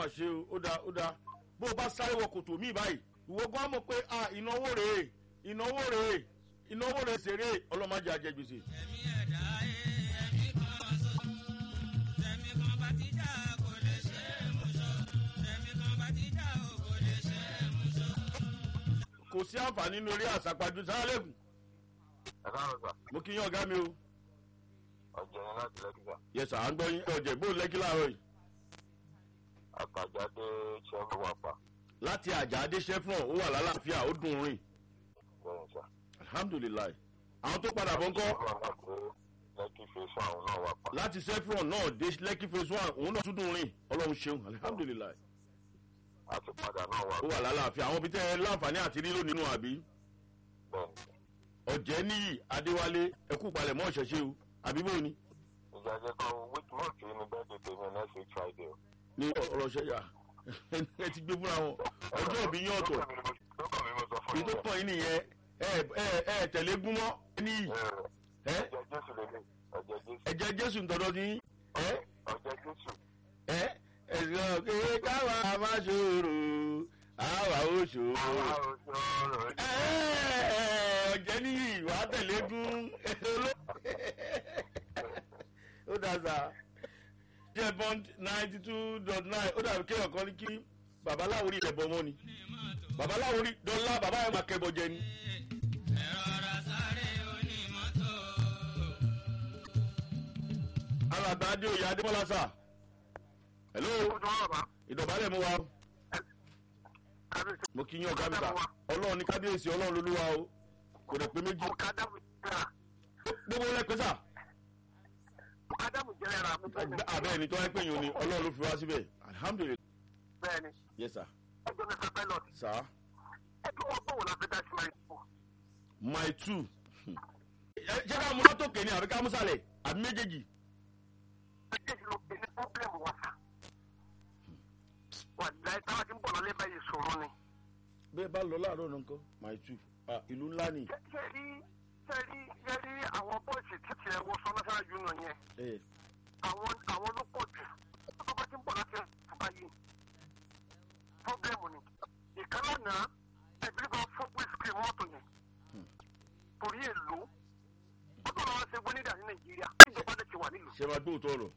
mà ṣe o ó dáa ó dáa bó o bá sáré wọ kòtò míì báyìí ìwọ gan mọ̀ pé ah ìnáwó rèé ìnáwó rèé ìnáwó rèé ṣeré ọlọ́mọdé àjẹgbèsè. ẹ̀mí ẹ̀dá ẹ̀mí kan ṣoṣo ẹ̀mí kan bá ti já kò lè ṣe é mú ṣọ ẹ̀mí kan bá ti já o kò lè ṣe é mú ṣọ. kò sí àǹfààní nínú eré àsápajù sáràlẹ́kùn ẹ káàárọ̀ sà mo kí yín ọ̀gá mi o. ọ̀jẹ̀ yẹn láti lẹ́kìtà yẹ sà á ń gbọ́ yín ọ̀jẹ̀ bó lẹ́kí láàárọ̀ yìí. àtàjáde ṣẹ́gun wà pa láti àjà adéṣẹ́fọ̀n ó wà lálàáfíà ó dùn rìn bẹ́ẹ̀ sà. alhamdulilayi àwọn tó padà bọ̀ ń kọ́ wọ́n wà pé lẹ́kì fèsì àwọn náà wà pa. láti sefron náà dé lẹ́kí phase one òun náà tún dùn rìn ọlọ́run ṣeun alihamudulilayi àti padà náà wà ó wà lálàáfíà àwọn ibi tẹ́ ẹ láǹfààní àti rílò nínú àbí bẹ́ẹ̀ ni. ọ̀jẹ̀ níyì adéwálé ẹkú palẹ̀ mọ́ ọ̀ṣẹ̀ṣẹ̀ o àbí bó ni ìjàjẹ́ kan which month ni bẹ́ẹ̀ tètè mi next week friday o. ní ọ̀rọ̀ ṣẹ̀yà ẹ ti gbé fúnra wọn ọjọ́ òbí yín ọ̀tọ̀ lọ́kàn mi mo sọ fún èyí tó kàn yín nìyẹn ẹ ẹ ẹ tẹ̀lé gúnmọ́ níyì ẹ ọjọ́ jésù lélẹ̀ ọjọ́ jésù ẹ̀jẹ̀ jésù ń tọ́jọ́ ní ẹ ọjọ́ jésù ẹ ẹ̀sìn ọ̀kẹ́ káwa má ṣòro àwa ó ṣòro. àwa òṣòro ọ̀jẹ̀ ní ìwà tẹ̀légún ó dàgbà jẹ́ bond ninety two dot nine ó dàbí kéèyàn kan ní kí babaláwo rí ẹ̀bọ mọ́ ni babaláwo rí dọ́là bàbá ẹ̀ máa kẹ́bọ jẹ ni. ẹ̀rọ ara sáré onímọ́tò. alàgbà adé oyè adémọlá sà hello ìdọ̀bálẹ̀ mú wa o. mo kí yín ọ̀gá mi ta ọlọ́run ní kábíyèsí ọlọ́run lolúwa o kò dẹ̀ pé méjì gbogbo lẹ́pẹ́ sà. Ádámù jẹ́rẹ̀ra mú abẹ́ ẹni tó wáyé pé yín o ni ọlọ́run ló fi wá síbẹ̀ alihamudulilayi bẹ́ẹ̀ ni yes sir ẹjọ́ mẹ́ta pilot sir ẹjọ́ wọn bọ̀wọ̀ la fẹ́ dá sí máa ń bọ̀. my two Ẹ, ṣé ká mú látòkè ni àbí ká mú sàlẹ̀ àbí méjèèjì méjèèjì ló pe ní pọ́blẹ́mù wa sá. wà láì táwa ti ń bọ̀ lọ́lẹ́ báyìí sọ̀rọ̀ ni. bẹ́ẹ̀ bá lọ láàárọ̀ náà nǹkan my two ah ìlú ńlá ni ṣé ṣé rí ṣé rí ṣé rí àwọn bọ́ọ̀sì títí ẹ̀ wọ sọ national union yẹn ẹ àwọn àwọn ló pọ̀ jù tó bá ti ń bọ̀ láti ẹ̀fọ́ yìí pọ́blẹ́mù ni. ìkànnà náà ẹ̀bí bá fún wíṣkì mọ́tò yẹn torí èlò ó tó lọ́wọ́ ṣe gbónídà ní nàìjíríà ìjọba lè ti wà nílùú ṣe máa gbóòótọ́ ọ̀rọ̀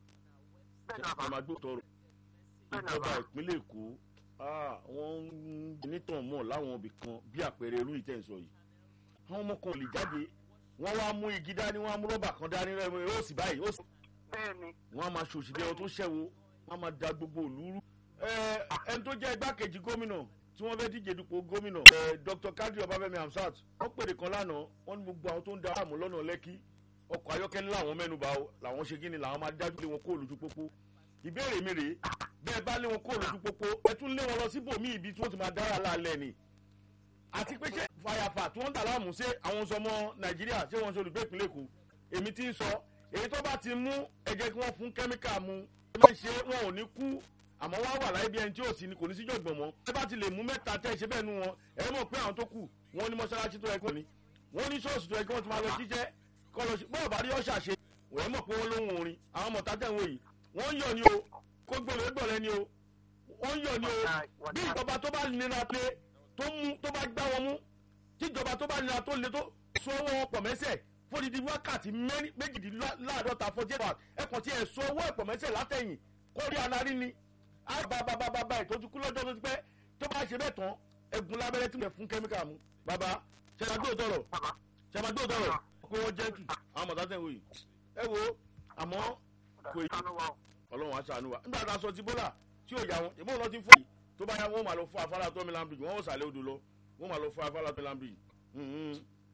bẹ́ẹ̀ náà bá ṣe máa gbóòótọ́ ọ̀rọ̀ bẹ́ẹ̀ náà ìjọba bá ìpínlẹ̀ èkó ah wọ́n ń nítàn mọ́ láwọn ibì kan bí àpẹẹrẹ irú ìtẹ̀sọ yìí àwọn ọmọ kan ò lè jáde wọ́n wá mú igi dání wọ́n á mú rọ́bà kan dání rẹ̀ ó sì báyìí ó sì bẹ́ẹ̀ ni wọ́n á máa ṣòṣì bí ẹni tó ṣẹ́wó wọ́n á máa da gbogbo òlú rú. ẹ ẹni tó jẹ́ igbákejì gómìnà tí wọ́n fẹ́ díje dupò gómìnà ẹ dr kadri ọbáfẹ́mi hamsat wọ́n pèrè kan lánàá wọ́n ní gbogbo àwọn tó ń da àmú lọ́nà lẹ́kí ọkọ̀ ayọ́kẹ́lẹ́ làwọn mẹ́nuba o làwọn ṣe kí ni làwọn máa dájú lé wọn kó lójú pópó ìbéèrè mi rèé bẹ́ẹ̀ bá lé wọn kó lójú pópó ẹ tún lé wọn lọ síbòmí ibi tí wọ́n ti máa dára lálẹ́ ni àti pé ṣé fàyàfà tí wọ́n ń dà láàmú ṣé àwọn sọmọ nàìjíríà ṣé wọ́n ṣe olùgbé ìpínlẹ̀ èkó èmi ti ń sọ èyí tó bá ti mú ẹ jẹ́ kí wọ́n fún kẹ́míkà mu ẹ máa ń ṣe wọn ò ní kú àmọ́ wá wà láyé bí ẹni tí ò sí ni kò ní síjọ́ gbọ̀n mọ́ ẹ bá ti lè mú mẹ́ta tẹ́ ẹ ṣe bẹ́ẹ̀ nu wọn ẹ mọ̀ pé àwọn tó kù wọ́n ní mọ́ṣáláṣí tó yẹ kó ní wọ́n ní ṣọ́ọ̀ṣì tó yẹ kí wọ́n ti máa lọ jíjẹ́ kọ́ lọ sí bọ́ọ̀ bá rí ọ̀ṣà ṣe wọ́n mọ̀ pé wọ́n lóhùn orin àwọn ọmọ tátẹ̀ wọ̀nyí wọ́n ń yọ̀ ni o kó gbọ́dọ̀ gbọ́dọ̀ ni o wọ́n ń yọ̀ ni o bí ìjọba tó bá nira pé tó mú tó bá gbá wọn mú tíjọba tó bá nira tó le tó so owó wọn pọ̀ mẹ́sẹ̀ fódìdí wákàtí mẹ́rin- méjìdínláàdọ́ta forty eight hours ẹ̀kọ́ tí ẹ̀ so owó ẹ̀pọ̀ mẹ́sẹ̀ látẹ̀yìn kó rí anarí ni àbábábábá ìtọ́jú kú lọ́jọ́ tó ti pẹ́ tó bá ṣe bẹ́ẹ̀ tán ẹ̀gún lábẹ́rẹ́ tí wọ́n fún kẹ́míkà mu bàbá ṣẹ̀dá tọ̀rọ̀ bàbá ṣẹ̀dá tọ̀rọ̀ pé wọ́n jẹ́ntù àwọn mọ̀tá tẹ̀ wò yìí ẹ wo àmọ́ kò yí sanu wa o ọlọ́run á ṣàánú wa nígbà tá a sọ ti bọ́là tí ò yà wọn ìbọn lọ ti fún yìí tó bá yà wọn máa lọ fún afárá tó milan bridge wọn ò sàlẹ̀ odò lọ wọn máa lọ fún afárá tó milan bridge. Mhm.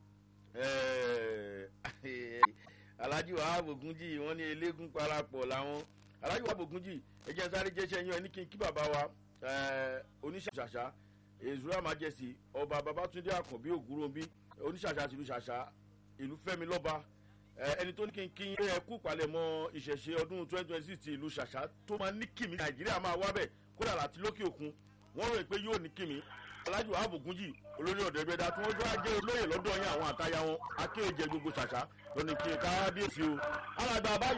Eh, alhaji wahab ogunji wọn ní eléégún parapọ̀ làwọn alhaji wahab ogunji ẹjẹ sáré jẹsẹ yín ẹni kí n kí bàbá wa eh, oníṣàṣà ezura majesty ọba babatunde akànbí ògúnròmí oníṣàṣà tìlú ṣàṣà ìlú fẹmi lọba ẹ, ẹni tó ní kí n kí ẹ kú palẹ̀mọ́ ìṣẹ̀ṣe ọdún twenty twenty six ti ìlú ṣàṣà tó máa ní kìmí nàìjíríà máa wá bẹ̀ kódà láti lókè òkun wọ́n rò pé yóò ní kìmí alájù wàhábù gúnjì olórí ọ̀dọ̀ ẹgbẹ́dá tí wọ́n tó wá jẹ́ olóyè lọ́dọ̀ yẹn àwọn àtayá wọn akéèjẹ gbogbo ṣàṣà lónìí kí n káwá bí èsì o alàgbà àbáyọ